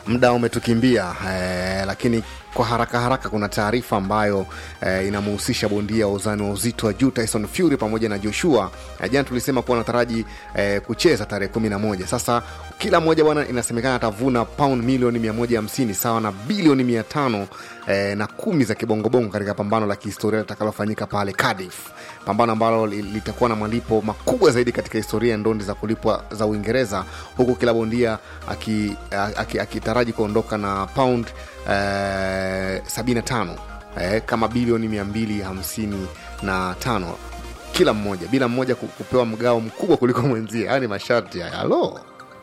muda umetukimbia eh, lakini kwa haraka haraka kuna taarifa ambayo eh, inamhusisha bondia wa uzani wa uzito wa juu Tyson Fury pamoja na Joshua. Eh, jana tulisema kuwa anataraji eh, kucheza tarehe kumi na moja. Sasa kila mmoja bwana, inasemekana atavuna pound milioni 150 sawa na bilioni 500 eh, na kumi za kibongobongo katika pambano la kihistoria litakalofanyika pale Cardiff, pambano ambalo li- litakuwa na malipo makubwa zaidi katika historia ya ndondi za kulipwa za Uingereza, huku kila bondia akitaraji aki, aki akitaraji kuondoka na pound eh, 75 eh, kama bilioni 255 kila mmoja bila mmoja ku- kupewa mgao mkubwa kuliko mwenzie. Haya ni masharti haya. Halo,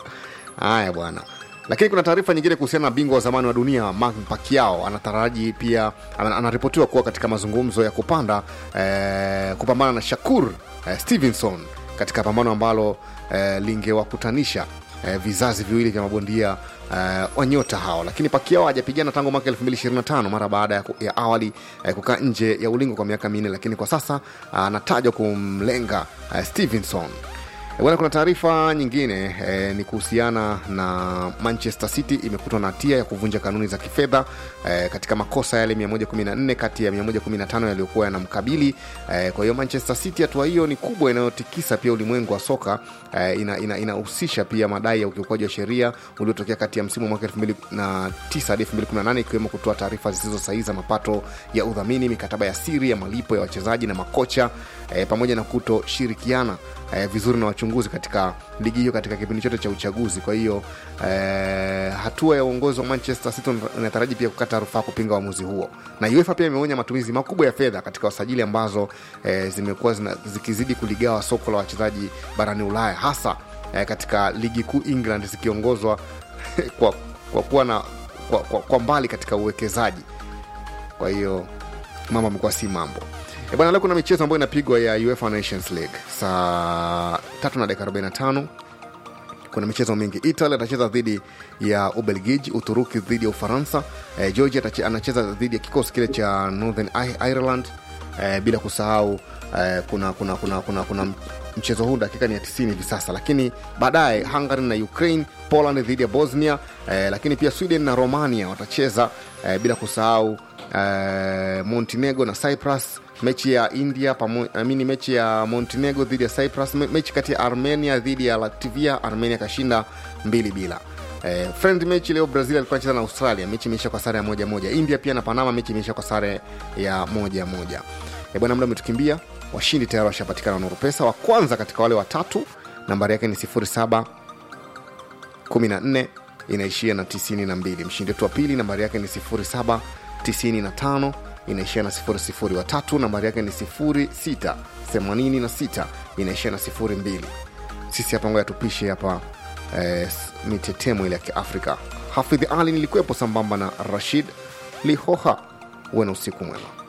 haya bwana. Lakini kuna taarifa nyingine kuhusiana na bingwa wa zamani wa dunia Manny Pacquiao anataraji pia, ana- anaripotiwa kuwa katika mazungumzo ya kupanda eh, kupambana na Shakur eh, Stevenson katika pambano ambalo eh, lingewakutanisha eh, vizazi viwili vya mabondia eh, wa nyota hao, lakini Pacquiao hajapigana tangu mwaka 2025 mara baada ya, ku- ya awali eh, kukaa nje ya ulingo kwa miaka minne, lakini kwa sasa anatajwa kumlenga eh, Stevenson. Eh, Bwana, kuna taarifa nyingine eh, ni kuhusiana na Manchester City imekutwa na hatia ya kuvunja kanuni za kifedha eh, katika makosa yale 114 kati ya 115 yaliyokuwa yanamkabili. Eh, kwa hiyo Manchester City, hatua hiyo ni kubwa inayotikisa pia ulimwengu wa soka eh, inahusisha ina, inahusisha pia madai ya ukiukwaji wa sheria uliotokea kati ya msimu wa mwaka 2009 hadi 2018 ikiwemo kutoa taarifa zisizo sahihi za mapato ya udhamini, mikataba ya siri ya malipo ya wachezaji na makocha eh, pamoja na kutoshirikiana eh, vizuri na wachunguzi katika ligi hiyo katika kipindi chote cha uchaguzi. Kwa hiyo eh, hatua ya uongozi wa Manchester City inataraji pia kukata rufaa kupinga uamuzi huo, na UEFA pia imeonya matumizi makubwa ya fedha katika wasajili ambazo eh, zimekuwa zina- zikizidi kuligawa soko la wachezaji barani Ulaya, hasa eh, katika ligi kuu England zikiongozwa kwa, kwa kuwa na kwa, kwa, kwa mbali katika uwekezaji. Kwa hiyo mambo amekuwa si mambo E bwana, leo kuna michezo ambayo inapigwa ya UEFA Nations League saa tatu na dakika 45 kuna michezo mingi. Italy atacheza dhidi ya Ubelgiji, Uturuki dhidi ya Ufaransa, eh, Georgia atache- anacheza dhidi ya kikosi kile cha Northern I- Ireland eh, bila kusahau eh, kuna, kuna, kuna, kuna, kuna mchezo huu dakika ni ya 90 hivi sasa, lakini baadaye Hungary na Ukraine, Poland dhidi ya Bosnia eh, lakini pia Sweden na Romania watacheza eh, bila kusahau eh, Montenegro na Cyprus mechi ya India pamo, amini mechi ya Montenegro dhidi ya Cyprus, me- mechi kati ya Armenia dhidi ya Latvia. Armenia kashinda mbili bila. Eh, friend mechi leo Brazil alikuwa anacheza na Australia, mechi imeisha kwa sare ya moja moja. India pia na Panama, mechi imeisha kwa sare ya moja moja. Eh, bwana, muda umetukimbia. Washindi tayari washapatikana Nuru Pesa. Wa kwanza katika wale watatu nambari yake ni 07 14 inaishia na 92. Mshindi wetu wa pili nambari yake ni 07 95 inaishia na 00. Wa tatu nambari yake ni 06 86 inaishia na 02. Sisi hapa ngoja tupishe hapa eh, mitetemo ile ya Kiafrika. Hafidh Ali nilikuwepo sambamba na Rashid Lihoha. Uwe na usiku mwema.